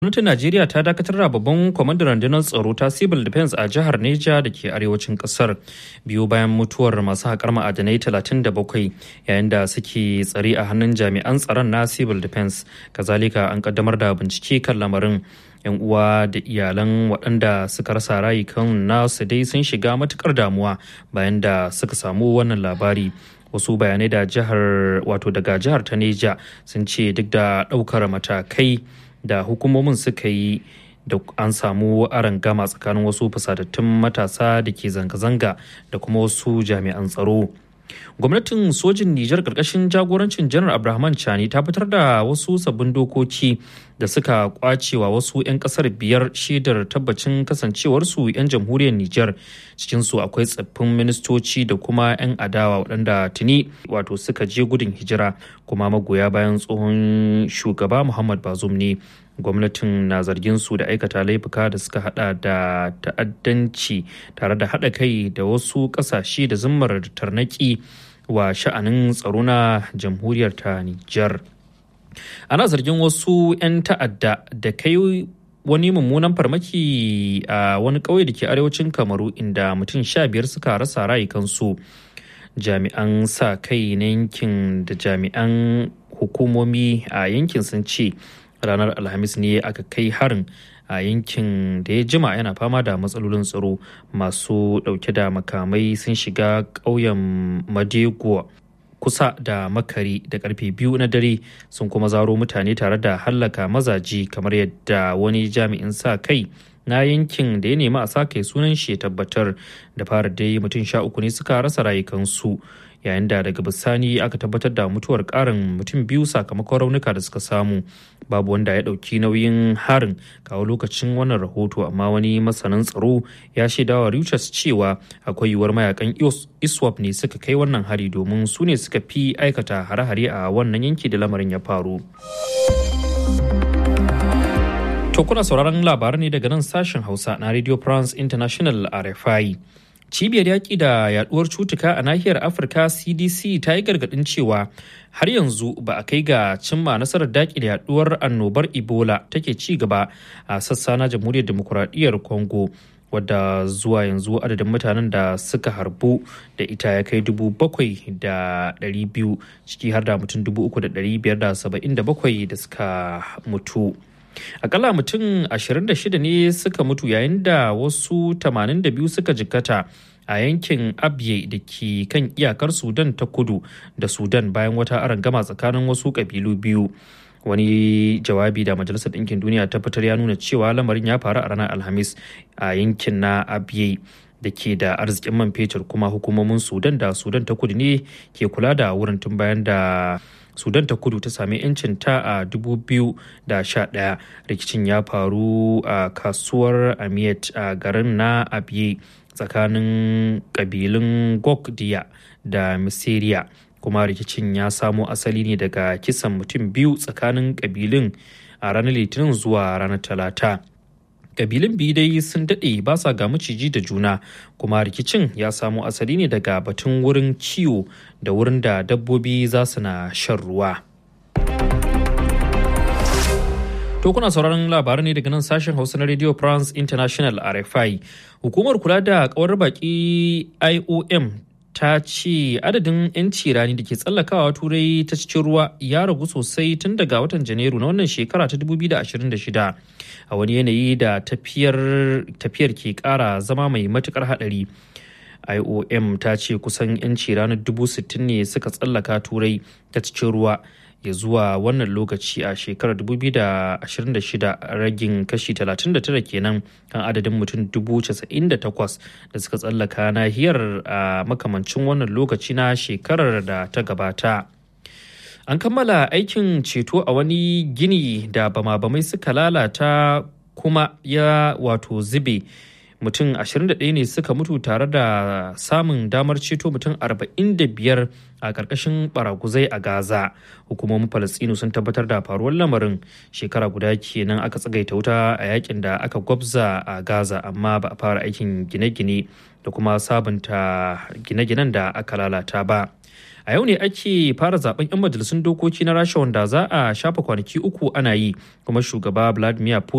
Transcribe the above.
Gwamnatin Najeriya ta dakatar da babban kwamandan rundunar tsaro ta Civil Defense a jihar Neja da ke arewacin kasar biyu bayan mutuwar masu haƙar ma'adanai 37 yayin da suke tsare a hannun jami'an tsaron na Civil Defense. Kazalika an kaddamar da bincike kan lamarin. 'Yan uwa da iyalan waɗanda suka rasa rayukan nasu dai sun shiga matukar damuwa bayan da suka samu wannan labari. wasu bayanai da jihar wato daga jihar ta neja sun ce duk da ɗaukar matakai da hukumomin suka yi da an samu gama tsakanin wasu fusatattun matasa da ke zanga-zanga da kuma wasu jami'an tsaro gwamnatin sojin nijar karkashin jagorancin janar abrahaman chani ta fitar da wasu sabbin dokoki da suka kwacewa wasu 'yan kasar biyar shaidar tabbacin kasancewarsu 'yan jamhuriyar nijar cikinsu akwai tsaffin ministoci da kuma 'yan adawa waɗanda tuni wato suka je gudun hijira kuma magoya bayan tsohon shugaba muhammad bazum ne gwamnatin na zargin su da aikata laifuka da suka hada da ta'addanci tare da hada kai da wasu kasashe da zimmar tarnaki wa sha'anin tsaro na jamhuriyar ta Nijar. Ana zargin wasu 'yan ta'adda da kai wani mummunan farmaki a wani ƙauye da ke arewacin kamaru inda mutum sha biyar suka rasa rayukansu jami'an sa kai na yankin da jami'an hukumomi a yankin sun ce ranar alhamis ne aka kai harin a yankin da ya jima yana fama da matsalolin tsaro masu dauke da makamai sun shiga ƙauyen madego kusa da makari da karfe biyu na dare sun kuma zaro mutane tare da hallaka mazaji kamar yadda wani jami'in sa kai na yankin da ya nemi a sa kai sunan shi tabbatar da fara dai mutum sha uku ne suka rasa rayukansu yayin da daga bisani aka tabbatar da mutuwar karin mutum biyu sakamakon raunuka da suka samu babu wanda ya dauki nauyin harin kawo lokacin wannan rahoto amma wani masanin tsaro ya shaidawa Reuters cewa akwai yiwuwar mayakan iswap ne suka kai wannan hari domin su ne suka fi aikata hare-hare a wannan yanki da lamarin ya faru. To kuna sauraron labarai ne daga nan sashen Hausa na Radio France International RFI. cibiyar yaƙi da yaduwar cutuka a nahiyar afirka cdc ta yi gargaɗin cewa har yanzu ba a kai ga cimma nasarar daƙi da yaduwar annobar ebola take ci gaba a sassa na jamhuriyar demokuraɗiyyar congo wadda zuwa yanzu adadin mutanen da suka harbu da ita ya kai dubu bakwai da ɗari biyu ciki har da mutum dubu uku da ɗari biyar da saba'in da bakwai da suka mutu akalla mutum 26 ne suka mutu yayin da wasu 82 suka jikkata a yankin abye da ke kan iyakar sudan ta kudu da sudan bayan wata arangama tsakanin wasu kabilu biyu wani jawabi da majalisar ɗinkin duniya ta fitar ya nuna cewa lamarin ya faru a ranar alhamis a yankin na abye da ke da arzikin man fetur kuma hukumomin sudan da sudan ta kudu ne ke kula da wurin tun bayan da sudan ta kudu ta sami 'yancin ta a 2011 rikicin ya faru a kasuwar amiyat a garin na abiye tsakanin kabilun gokdiya da misiriya kuma rikicin ya samo asali ne daga kisan mutum biyu tsakanin kabilun a ranar litinin zuwa ranar talata kabilun biyu dai sun daɗe ba sa ga maciji da juna kuma rikicin ya samo asali ne daga batun wurin kiwo da wurin da dabbobi za su na shan ruwa To kuna sauraron labarai ne daga nan sashen Hausa na Radio France International RFI. Hukumar kula da kawar baki IOM ta ce adadin 'yanci rani da ke tsallakawa turai ta cikin ruwa ya ragu sosai tun daga watan janairu na wannan shekara ta 2026 a wani yanayi da tafiyar ke kara zama mai matukar hadari iom ta ce kusan 'yanci ranar 60,000 ne suka tsallaka turai ta cikin ruwa ya zuwa wannan lokaci a shekarar 2026 ragin kashi 39 kenan kan adadin mutum 98,000 da suka tsallaka nahiyar a makamancin wannan lokaci na shekarar da ta gabata. An kammala aikin ceto a wani gini da bama-bamai suka lalata kuma ya wato zube. mutum 21 ne suka mutu tare da samun damar ceto mutum 45 a ƙarƙashin baraguzai a gaza hukumomin falastinu sun tabbatar da faruwar lamarin shekara guda kenan aka tsagaita wuta a yakin da aka gwabza a gaza amma ba a fara aikin gine-gine da kuma sabunta gine-ginen da aka lalata ba a yau ne ake fara zaben 'yan majalisun dokoki na rasha wanda za a shafa kwanaki uku ana yi kuma shugaba vladimir putin